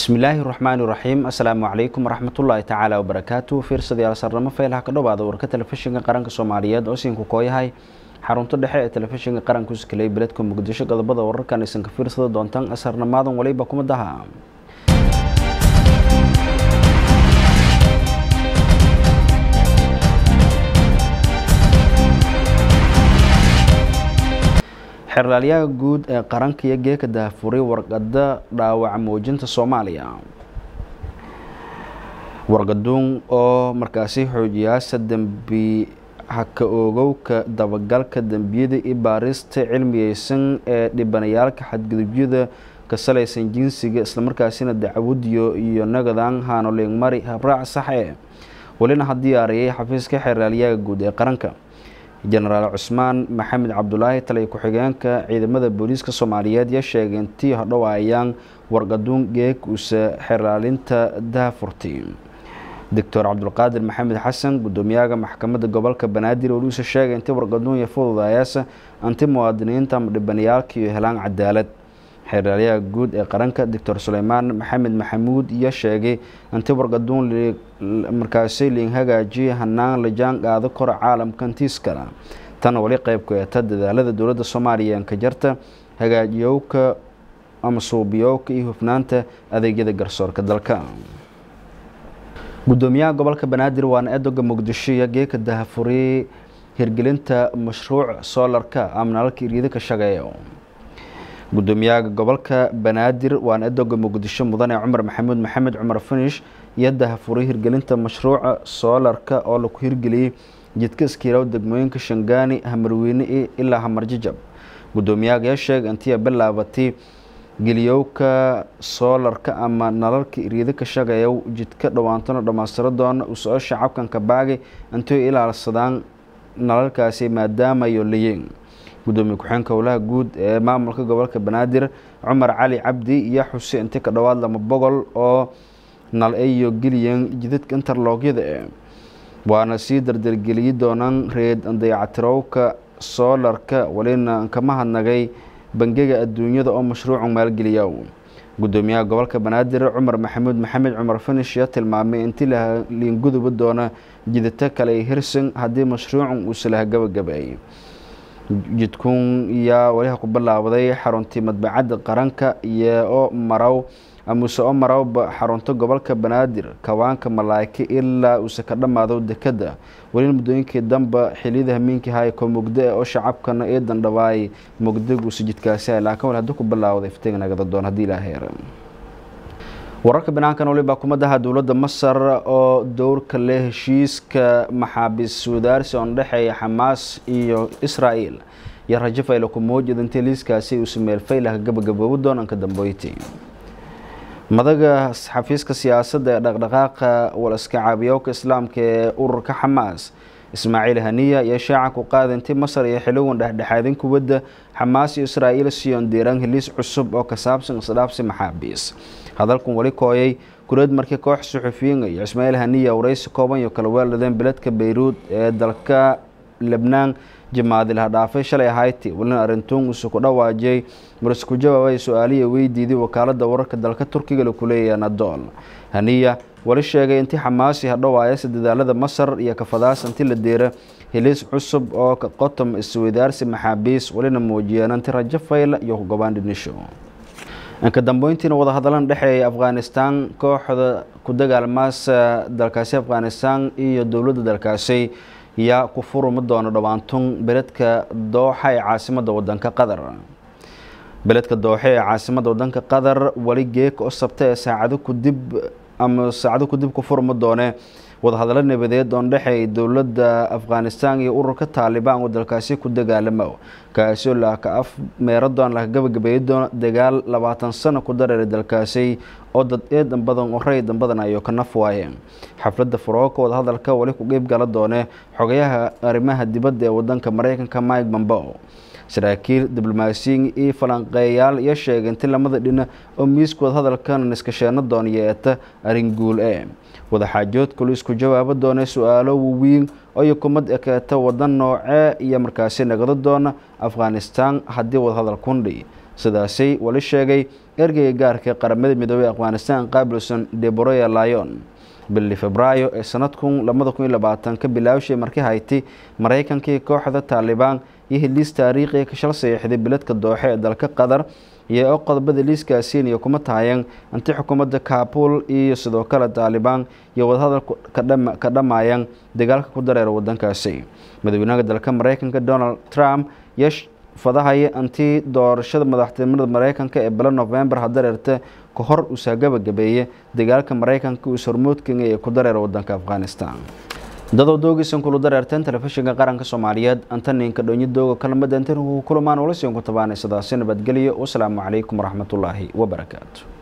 bismillaahi raxmaani raxiim assalaamu calaykum waraxmatullaahi tacaala wabarakaatu fiirsadayaal sarnamo feelaha ka dhowaada warka telefishinka qaranka soomaaliyeed oo siinku kooyahay xarunta dhexe ee telefishinka qaranka uskaley beledka muqdisho qodobada wararkan aysan ka fiirsada doontaan asarnamaadan waliba kumadaha xerlaalyaha guud ee qaranka iyo geeka dahafuray warqada dhaawaca muujinta soomaaliya wargaduun oo markaasi xoojiyaasa dembi haka oogowka dabagalka dembiyada iyo baarista cilmiyeysan ee dhibanayaalka xadgudubyada ka salaysan jinsiga islamarkaasina dacwadiyo iyo nagadan haanolingmari habraac saxe welina ha diyaariyay xafiiska xerlaalyaha guud ee qaranka jenaraal cusmaan maxamed cabdulaahi taliya ku-xigeenka ciidamada booliiska soomaaliyeed ya sheegay intii hodhowaayaan wargaduun geeg uuse xerlaalinta daafurti doctor cabdulqaadir maxamed xasan gudoomiyaha maxkamadda gobolka banaadir waliuuse sheegay intii wargaduun iyo fududayaasa anti muwaadiniinta ama dhibanayaalkiiyo helaan cadaalad xeraalyaha guud ee qaranka doctor suleymaan maxamed maxamuud iyo sheegay intii wargaduun markaasi liin hagaajiya hanaan la jaan qaado kora caalamka intiiskala tana wali qeybku eeta dadaalada dowladda soomaaliya ka jarta hagaajiyowka ama suubiyowka iyo hufnaanta adeegyada garsoorka dalka gudoomiyaha gobolka banaadir waana edoga muqdisho iyo geeka dahafuri hirgelinta mashruuc soolarka ama nalalka iriida ka shaqeeyo gudoomiyaha gobolka banaadir waana edoga muqdisho mudane cumar maxamuud maxamed cumar finish iyo dahafuray hirgelinta mashruuca soolarka oo laku hirgeliyey jidka iskiilow degmooyinka shangaani hamarweyne ilaa hamarjajab gudoomiyaha yaa sheegay intii bilaabatay geliyowka soolarka ama nalalka iriida ka shaqeeya jidka dhowaantona dhammaystiro doona uu soo shacabkan ka baagay intii ilaalsadaan nalalkaasi maadaamayo layiin gudoomiye ku-xeenka howlaha guud ee maamulka gobolka banaadir cumar cali cabdi iyo xuse inti ka dhowaad lama boqol oo nal iyo geliyan jidadka interloogyada e waana sii dardargeliyi doonaan reed dayacatirowka soolarka walina kama hadnagay bangiga adduunyada oo mashruucu maalgeliya gudoomiyaha gobolka banaadir cumar maxamuud maxamed cumar finish yaa tilmaamay intii liinguduba doona jidata kale hirsan haddii mashruucu uuse laha gabagabeeyay jidkuun yaa waliha ku bilaabday xaruntii madbacadda qaranka iyo oo marow amuse oo marowba xarunta gobolka banaadir kawaanka malaa'ika ilaa uuse ka dhammaado dekadda welina muddooyinkii damba xiliyada hamiinkii hayko mugdo ee oo shacabkana ee dandhabaay mugdaguuse jidkaasi laakiin wal haddii ku bilaawday iftiga nagada doon haddii ilaa heer wararka banaankan waliba kumadaha dowladda masar oo dowrka leh heshiiska maxaabiis wadaarsi oo dhexeeya xamaas iyo israel iyo rajo fayla ku muujida intii liiskaasi uuse meel faylaha gabagaboobi doonanka dambeyti madaga xafiiska siyaasadda ee dhaqdhaqaaqa walaska caabiyowka islaamka ee ururka xamaas ismaaciil haniya iyo shaaca ku qaada intii masar iyo xiliwan dhexdhexaadin kuwadda xamaas iyo israa'iil siyon diiraan heliis cusub oo ka saabsan isdhaafsi maxaabiis hadalkan weli kooyay kureed markii koox suxufiyiin iyo ismaaciil haniya waraysi kooban iyo kala weeladeen beledka bayruud ee dalka lebnaan jimaadilaha dhaafay shalay ahayti welina arrintuun uuse ku dhawaajiyay marse ku jawaabay su-aaliya weydiiday wakaalada wararka dalka turkiga laku leeyahay nadool haniya wali sheegay intii xamaasi hadhowaayase dadaalada masar iyo kafadaas intii la deera heliis cusub oo ka qotom isweydaarsi maxaabiis welina muujiyeen inti rajo fayla iyo hugobaan dhinisho inka dambeyntiina wadahadalan dhexeeya afghanistan kooxda ku dagaalmaasa dalkaasi afghanistan iyo dowladda dalkaasi yaa ku furumi doono dhowaantun beledka dooxa ee caasimadda wadanka qatar beledka dooxe ee caasimadda wadanka qatar weli geeka oo sabta ee saacado kudib ama saacado kudib ku furmi doone wadahadallo nabadeed oon dhexeey dowladda afghanistan iyo ururka taalibaan oo dalkaasi ku dagaalamo kaasoo laka af meeradoon laka gabagabeeyi doono dagaal labaatan sano ku dareeray dalkaasi oo dad eedan badan oo raydan badan ayuu ka naf waayeen xafladda farooka wadahadalka weli ku qeyb gala doone xogayaha arrimaha dibadda ee wadanka mareykanka mike bambo saraakiil diblomaasiyin iyo falanqeeyaal iyo sheegay inti lamada dhina oo miiska wadahadalkan iskasheeno doon yeeta arrin guul e wadaxaajoodka lu isku jawaabo doona su-aalo wawiin oo kumad ekeeta wadan noocee iyo markaasi nagado doona afghanistan haddii wadahadal kundhi sidaasay wali sheegay ergeyga gaarka qaramada midoobey afghanistan qaabilson deboroya lyon bili febraayo ee sanadkun labada kun iyo labaatan ka bilaawshay markii hayti maraykankii kooxda taalibaan iyo heliis taariikhiga ka shal saxiixday biladka dooxe ee dalka qatar iyo oo qodobada liiskaasiiniyo kuma tahayan inti xukuumadda kabul iyo sidoo kale taalibaan iyo wadahadal ka dhammaayaan dagaalka ku dareera wadankaasi madaxweynaha dalka maraykanka donald trump iyo fadahaya intii doorashada madaxtinimada maraykanka ee bilo novembar hadareerta ka hor uusaa gabagabeeye dagaalka maraykanka uus hormoodkenya ee ku dareera wadanka afghanistan dadoo doogiisan kulu dareerteen telefishinka qaranka soomaaliyeed antaninka dhonyo dooga kalamada intan kulamaan ula siin ku tabaanay sidaasi nabadgelyo wasalaamu calaykum waraxmatullaahi wabarakaatu